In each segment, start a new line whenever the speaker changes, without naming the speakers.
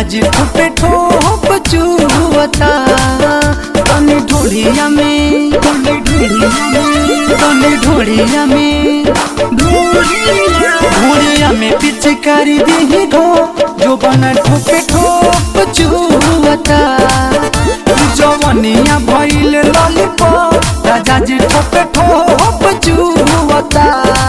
जी ठोपे ठोप चुवता तनी ढोलिया में तनी ढोलिया में तनी ढोलिया में ढोलिया में पिचकारी दी ढो जो बना ठोपे ठोप चुवता जवनिया भइल लॉलीपॉप राजा जी ठोपे ठोप चुवता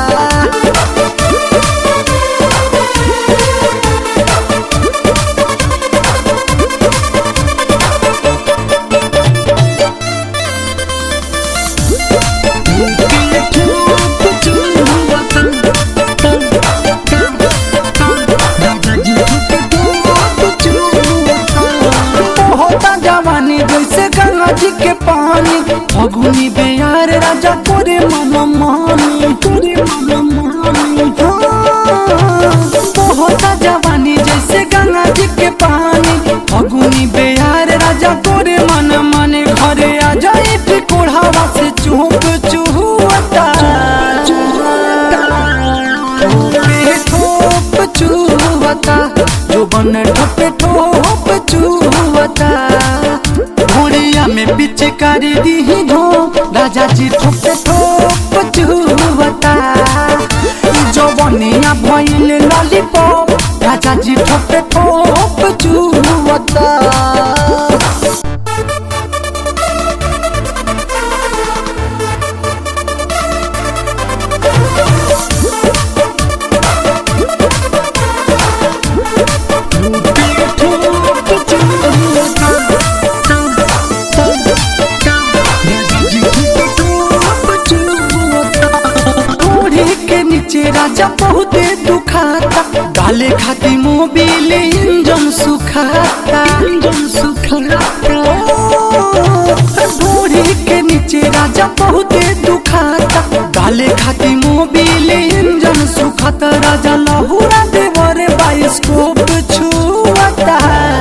होता जवानी जैसे गंगा जी के पानी फगुनी बेयार राजा तोरे मन मानी तोरे मन मानी हाँ। होता जवानी जैसे गंगा जी के पानी फगुनी बेयार राजा तोरे मन माने घरे आ जाए टिकोढ़ावा से चुप चुहता ठोपे ठोप चुहता जो बन ठोपे ठोप चुहता घोड़िया में पिचकारी दी धो राजा जी ठोपे ठोप चुहता जो बनिया भइल लॉलीपॉप राजा जी ठोपे ठोप चुहता ओढ़े के नीचे राजा बहुते दुखाता गाले खाती मोबिल इंजन सुखाता इंजन सुखाता ओढ़े के नीचे राजा बहुते दुखाता गाले खाती मोबिल इंजन सुखाता राजा लहुरा देवरे बाइस्कोप छुआता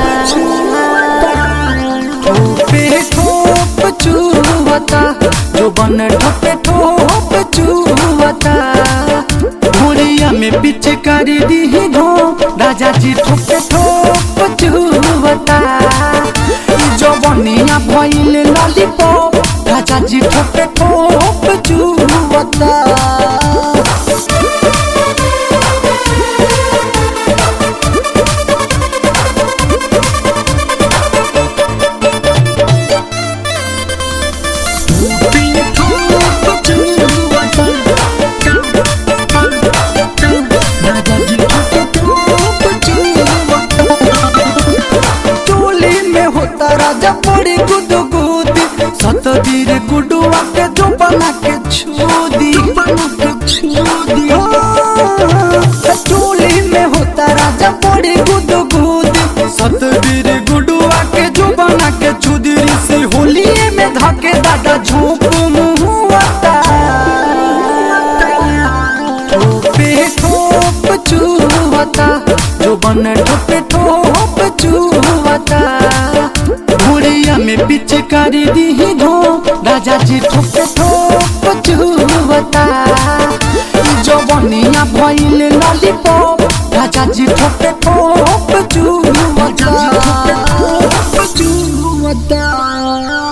ठोपे ठोप चुवता जो बन ठोपे ठोप चुवता घोड़िया में पिचकारी दी धो राजा जी ठोपे ठोप चुवता जो बनिया भइल लॉलीपॉप राजा जी ठोपे ठोप चुवता टोली में होता राजा बड़ी गुदु गुदी सतबीर गुडुआ के जो बना के छोदी टोली में होता राजा बड़ी गुदु गुदी सतबीर गुडुआ के जो बना के छुदी से होलिए में धके दादा झोंक मुहुआता ठोपे ठोप चुहता जो बन ठोपे ठोप चुहता घोड़िया में पिचकारी दी धो राजा जी ठोपे ठोप चुहता जो बनिया भइल लॉलीपॉप राजा जी ठोपे ठोप चुहता चुहता